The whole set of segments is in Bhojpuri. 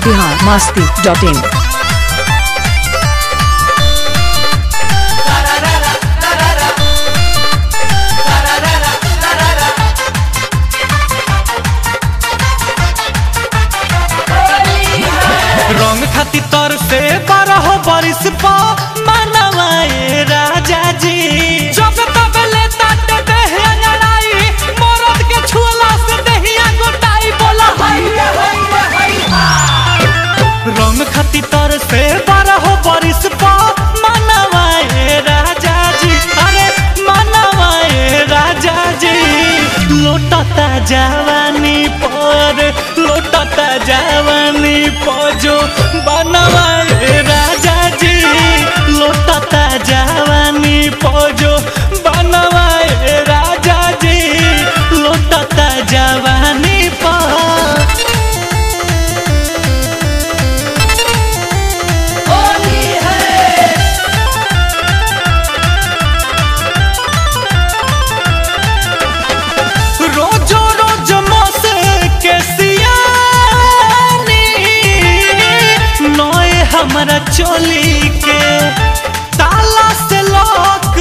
बिहार मस्ती डॉट इन रंग खाती तर से बारह बरिस पा मनवाए राजा जी जब तब ले ताते देह लड़ाई मरद के छुअला से देहिया गोटाई बोला हाय हाय हाय रंग खाती तर से बारह बरिस पा मनवाए राजा जी अरे मनवाए राजा जी लोटता जवानी पर लोटता जवानी पजो बनवाए राजा जी लोटता जवानी पजो बनवाए राजा जी लोटता जवानी पर रोजो रोज मसे के सियानी नोए हमरा चोली के ताला से लोक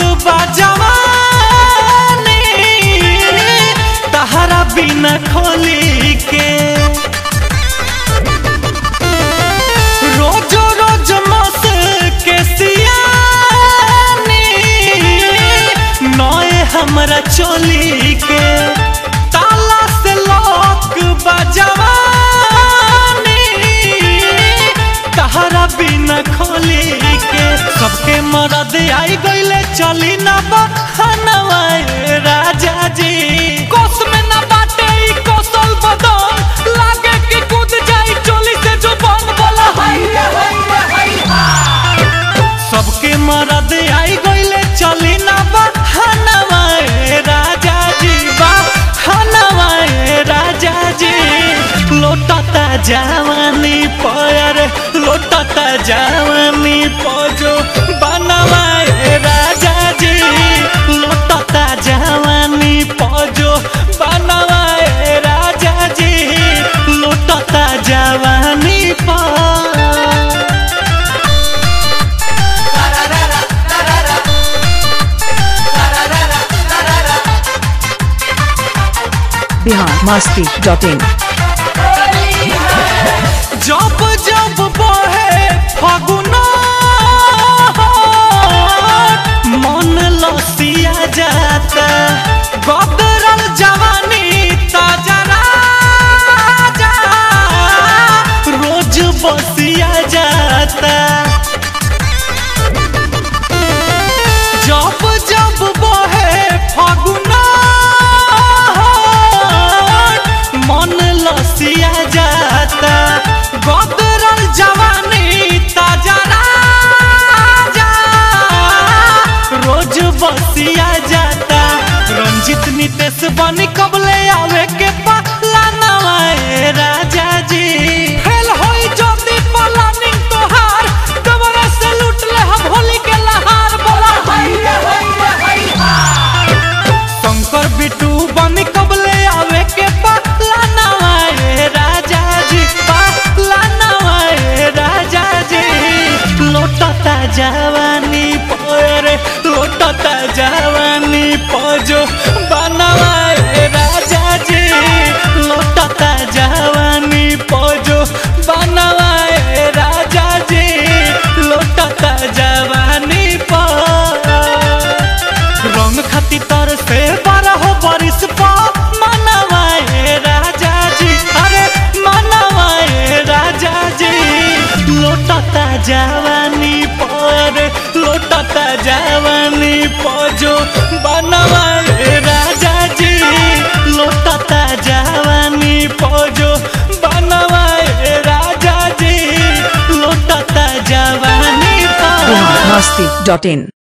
बजवानी तहरा बिना खोली के रोजो रोज मस के सियानी नोए हमरा चोली के ताला से लोक बजवानी तहरा बिना खोली के सबके मरद आई गईले चली ना बहनवाए राजा जी कोस में ना बाटे ई कोसल बदन लागे कि कूद जाई चोली से जो बन बोला हाय हाय हाय सबके मरद आई गईले चली ना बहनवाए राजा जी बहनवाए राजा जी लोटता जवानी पर लोटता जवानी पजो बनवाए राजा जी लोटता जवानी पजो बनवाए राजा जी लोटता जवानी पर बिहार मस्ती डॉट इन जब जब बहे फगुना मन लसिया जाता गदरल जवानी ताजा राजा रोज बसिया जाता जब जब बहे फगुना मन लसिया जाता गदरल जवानी ताजा राजा रोज बसिया जाता रंजित नितेश बनी कबले आवे के पहला नवाए राजा जी फेल होई ज्योति प्लानिंग तोहार दोबारा से लूट ले हम होली के लहार बोला हाय हाय हाय शंकर बिटू बनी कबले आवे के पहला नवाए राजा जी पहला नवाए राजा जी लोटता जवानी पर लोटता जवानी पजो बनवाए राजा जी लोटता जवानी पजो बनवाए राजा जी लोटता जवानी पर रंग खाती तर से बारह बरिस पा मनवाए राजा जी अरे मनवाए राजा जी लोटता जवानी पर लोटता जवानी पजो बनवाए राजा जी लोटता जवानी पजो बनवाए राजा जी लोटता जवानी पर बिहार मस्ती डॉट इन